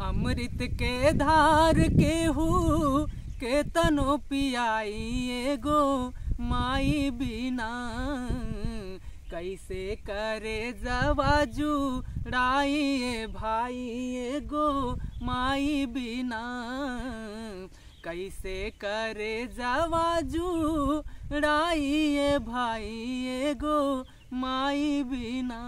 अमृत के धार केहू के तनो पियाई एगो माई बिना कैसे करे जवाजू राई भाई एगो माई बिना कैसे करे जवाजू राई भाई एगो माई बिना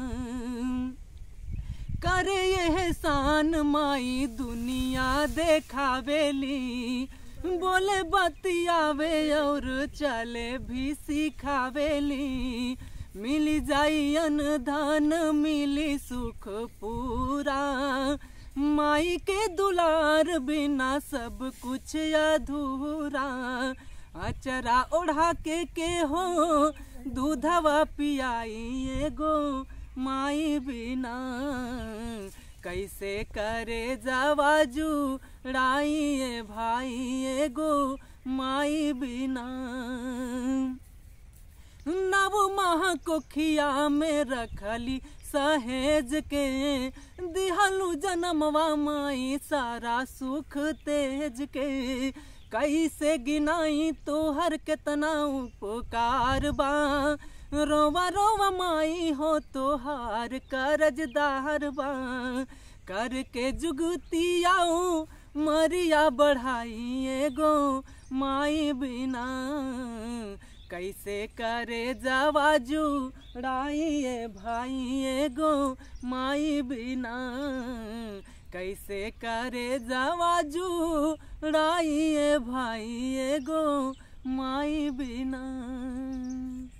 करे यह शान माई दुनिया देखावेली बोले बतियावे और चले भी सिखावेली मिली जाई धन मिली सुख पूरा माई के दुलार बिना सब कुछ अधूरा अचरा ओढ़ा के के हो दूधवा पियाई एगो माई बिना कैसे करे जवाजू राई भाई एगो माई बिना नव माह कोखिया में रखली सहेज के दिहलू जन्मवा माई सारा सुख तेज के कैसे गिनाई तोहर केतना उपकार बा रोवा रोवा माई हो तोहार करजदार बा करके जुगतियाऊ मरिया बढ़ाई एगो माई बिना कैसे करे जवाजू राई भाई एगो माई बिना कैसे करे जवाजू राई भाई एगो माई बिना